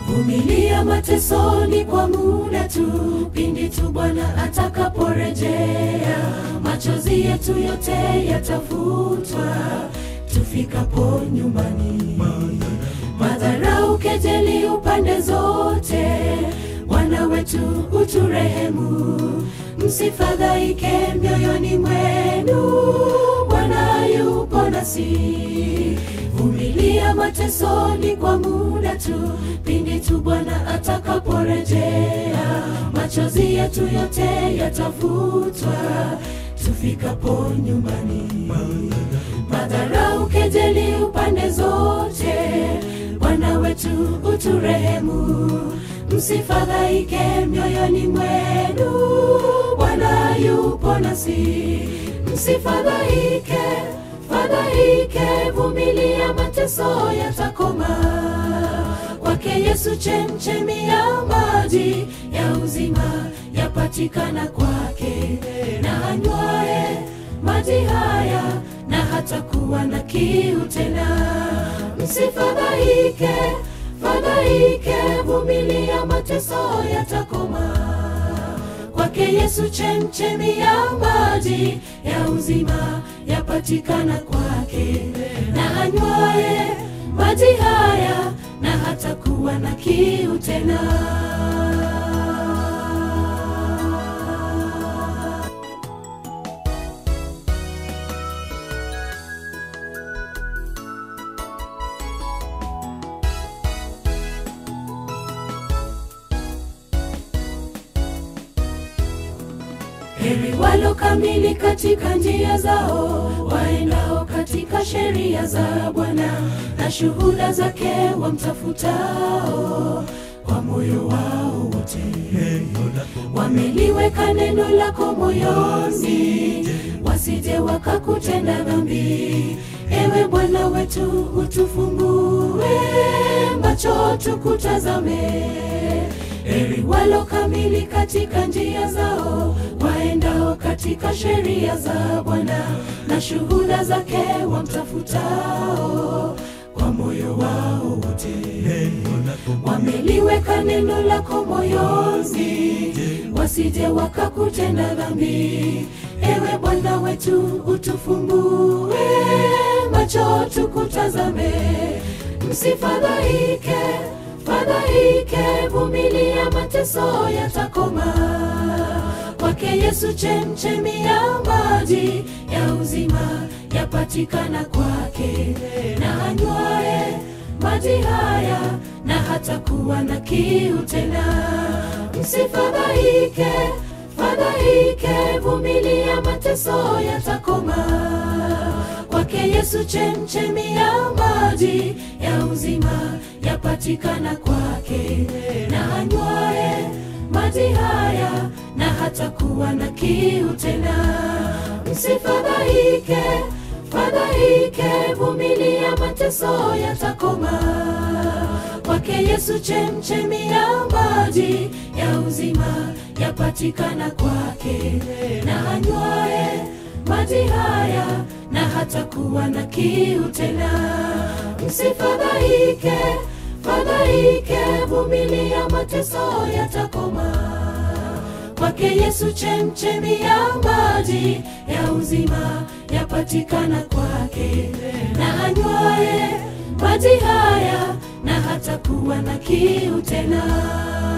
Vumilia matesoni kwa muda tu, pindi tu Bwana atakaporejea, machozi yetu yote yatafutwa tufikapo nyumbani. Madharau, kejeli upande zote, Bwana wetu uturehemu. Msifadhaike mioyoni mwenu, Bwana yupo nasi. Vumilia matesoni kwa muda tu, pindi tu Bwana atakaporejea, machozi yetu yote yatafutwa tufikapo nyumbani. Madharau, kejeli upande zote, Bwana wetu uturehemu. Msifadhaike mioyoni mwenu, Bwana yupo nasi. Msifadhaike, fadhaike, vumilia, mateso yatakoma. Kwake Yesu chemchemi ya maji ya uzima yapatikana kwake, na anywaye maji haya na hatakuwa na kiu tena. Msifadhaike, fadhaike, vumilia, mateso yatakoma. Kwake Yesu chemchemi ya maji ya uzima yapatikana kwake, na anywaye maji haya na hatakuwa na kiu tena. Heri walo kamili katika njia zao, waendao katika sheria za Bwana, na shuhuda zake wamtafutao kwa moyo wao wote. Wameliweka neno lako moyoni, wasije wakakutenda dhambi. Ewe Bwana wetu, utufungue macho tukutazame. Heri walo kamili katika njia zao, waendao katika sheria za Bwana, na shuhuda zake wamtafutao kwa moyo wao wote. Wameliweka neno lako moyoni, wasije wakakutenda dhambi. Ewe Bwana wetu, utufungue macho tukutazame. Msifadhaike, fadhaike, vumilia, mateso yatakoma. Kwake Yesu chemchemi ya maji ya uzima yapatikana kwake, na anywaye maji haya na hatakuwa na kiu tena. Msifadhaike, fadhaike, vumilia, mateso yatakoma. Kwake Yesu chemchemi ya maji ya uzima yapatikana kwake, na anywaye maji haya na hatakuwa na kiu tena. Msifadhaike, fadhaike, vumilia, mateso yatakoma. Kwake Yesu chemchemi ya maji ya uzima yapatikana kwake, na anywaye maji haya na hatakuwa na kiu tena. Msifadhaike, fadhaike, vumilia, mateso yatakoma. Kwake Yesu chemchemi ya maji ya uzima yapatikana kwake, na anywaye maji haya na hatakuwa na kiu tena.